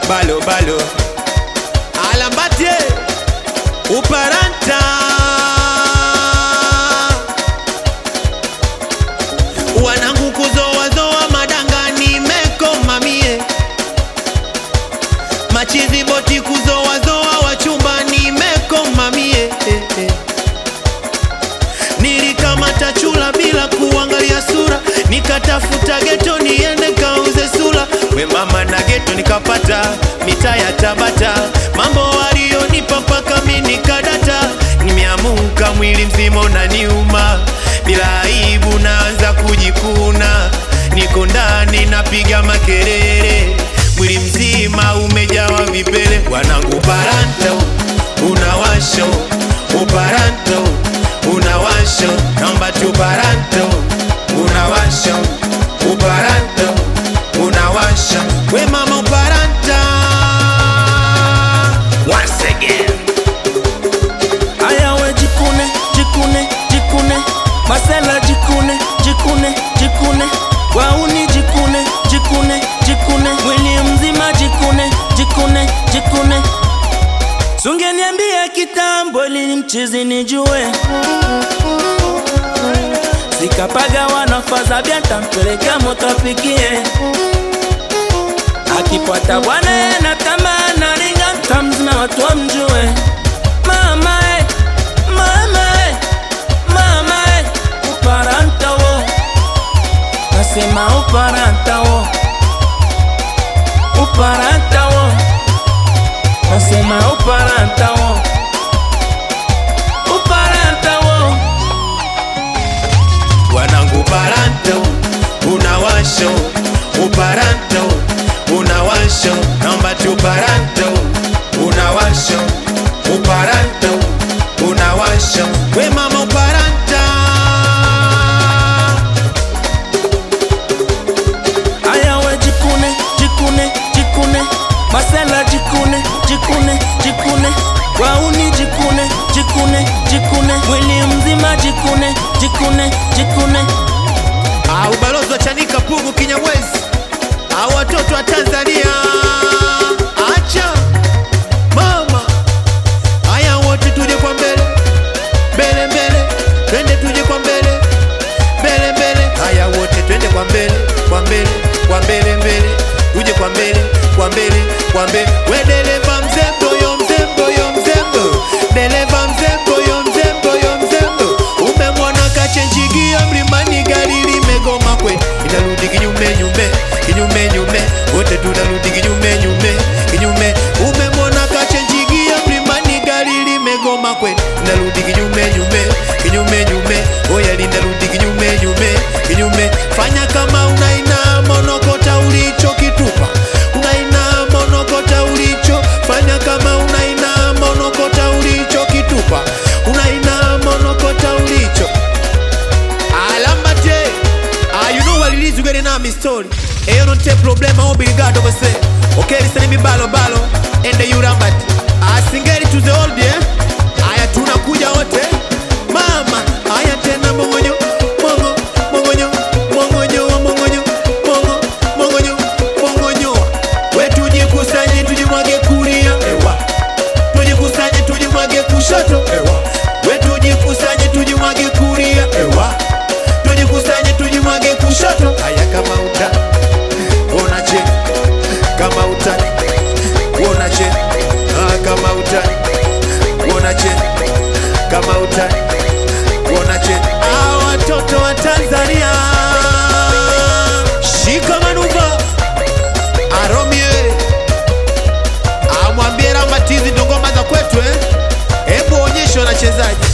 balo balo alambatie uparanta wanangu kuzowazoa madanga nimekoma mie machizi boti kuzowazoa wachumba nimekoma mie eh, eh. nilikamata chula bila kuangalia sura nikatafuta geto niende kauze sula we mama na geto nikapata mitaa ya tabata mambo walionipa mpaka mi nikadata nimeamuka mwili mzima unaniuma bila aibu naanza kujikuna niko ndani napiga makelele mwili mzima umejawa vipele wanangu paranto unawasho uparanto unawasho namba tu paranto unawasho uparanto unawasho we mama uparanta once again Aya we jikune, jikune, jikune Masela jikune, jikune, jikune Wauni jikune, jikune, jikune Mwili mzima jikune, jikune, jikune Sungeniambia kitambo ili mchizi nijue Sikapaga wanafaza bia tampelekea moto apikie Akipata bwana ye na tamaa na ringa mtamzima watu wamjue Mama eh, mama eh, mama eh, uparanta wo Nasema uparanta wo Uparanta wo Nasema uparanta wo Uparanta wo wanangu paranto unawasho uparanto unawasho namba tu paranto unawasho uparanto unawasho we mama uparanta Aya we jikune, jikune, jikune Masela jikune, jikune, jikune Wauni jikune, jikune, jikune Mwili mzima jikune, jikune, jikune Ah, ubalozi wa Chanika Pugu Kinyamwezi au watoto wa Tanzania acha mama haya wote tuje kwa mbele mbele mbele twende tuje kwa mbele mbele mbele haya wote twende kwa mbele kwa mbele kwa mbele mbele tuje kwa mbele kwa mbele kwa mbele we dereva mzembo yo mzembo yo mzembo dereva mzembo yo mzembo yo mzembo umemwona kachenjigia mlimani gari limegoma kwe inarudi kinyume nyume kinyume nyume wote tunarudi kinyume nyume kinyume umemwona kachenjigia mlimani gari limegoma kwe inarudi kinyume nyume kinyume nyume oya linarudi kinyume nyume kinyume fanya kama unainama unokota ulichokitupa unainama unokota ulicho fanya kama unainama unokota ulichokitupa unainama unokota ulicho alambate ah, you know what it is you getting on me story eyo non te problema obrigado você ok listen mi balo balo ende yurambat asingeri to the old yeah aya tunakuja wote mama aya tena mongonyo mongo mongonyo mongonyo mongonyo mongo mongonyo mongonyo we tujikusanye tujimwage kulia ewa tujikusanye tujimwage kushoto ewa we tujikusanye tujimwage kulia ewa tujikusanye tujimwage kushoto haya kama uta ona che kama utani ona che ah, kama utani ona che kama utani ona che ah, watoto wa Tanzania shika manuva aromie amwambie Rambatizi ndo ngoma za kwetu eh? Hebu onyeshe wanachezaji